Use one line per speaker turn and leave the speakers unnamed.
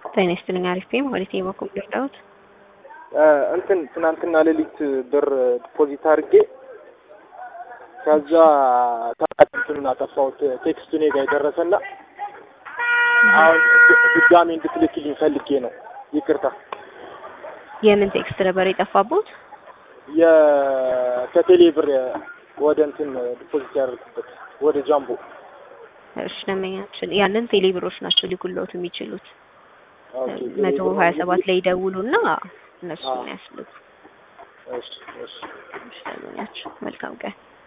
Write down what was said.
ጤና ይስጥልኝ። አሪፍ ነኝ። ማለት የበኩል ልርዳዎት?
እንትን ትናንትና ሌሊት ብር ዲፖዚት አድርጌ ከዛ ታቃትቱን አጠፋሁት። ቴክስቱ እኔ ጋር የደረሰና አሁን ድጋሜ እንድትልክልኝ ፈልጌ ነው። ይቅርታ።
የምን ቴክስት ነበር የጠፋቦት?
የከቴሌ ብር ወደ እንትን ዲፖዚት ያደርጉበት ወደ ጃምቦ።
እሺ ደንበኛችን ያንን ቴሌ ብሮች ናቸው ሊጉለውት የሚችሉት።
ኦኬ፣
መቶ ሀያ ሰባት ላይ ይደውሉና እነሱ ነው ያስልኩ።
እሺ እሺ
እሺ ደንበኛችን መልካም ቀን